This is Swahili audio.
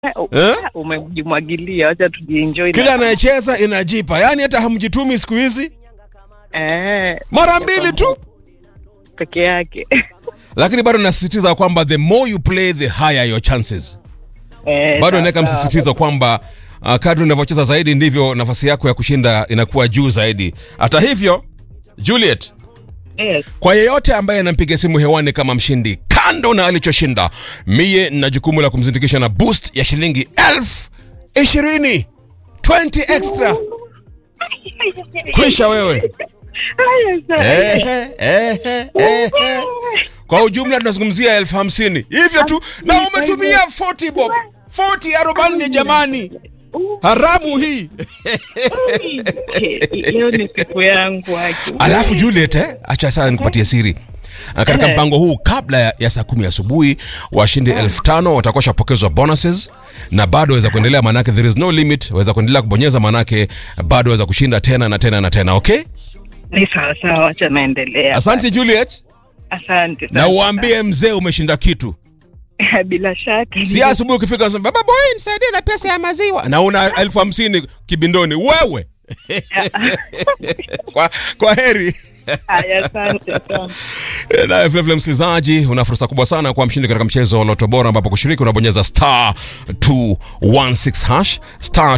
Eh? Umejimwagilia, wacha tujienjoy. kila anayecheza inajipa yaani hata hamjitumi siku hizi eh, mara mbili tu peke yake lakini bado nasisitiza kwamba the more you play the higher your chances eh, bado sawa, naweka sawa. msisitizo kwamba uh, kadri unavyocheza zaidi ndivyo nafasi yako ya kushinda inakuwa juu zaidi hata hivyo juliet Yes. kwa yeyote ambaye anampiga simu hewani kama mshindi kando na alichoshinda miye na jukumu la kumzindikisha na boost ya shilingi elfu ishirini 20 extra kwisha wewe Haya, sawa. Ehe, ehe, ehe. kwa ujumla tunazungumzia elfu hamsini hivyo tu na umetumia 40 bob 40 arobaini jamani haramu hii Leo ni siku yangu haki. alafu juliet eh, acha sana nikupatie siri Ah, katika Eh. mpango huu kabla ya, ya saa kumi asubuhi washindi elfu tano watakuwa washapokezwa bonuses na bado waweza kuendelea manake there is no limit waweza kuendelea kubonyeza manake bado waweza kushinda tena na tena na tena okay Ni sawa sawa, wacha naendelea. asante juliet Asante na sana. uambie mzee umeshinda kitu bila shaka. si asubuhi ukifika unasema, baba boy nisaidie na pesa ya maziwa na una elfu hamsini kibindoni wewe kwa, kwa heri Haya, asante sana. naye vilevile msikilizaji una fursa kubwa sana kuwa mshindi katika mchezo wa loto bora ambapo kushiriki unabonyeza star 216 hash star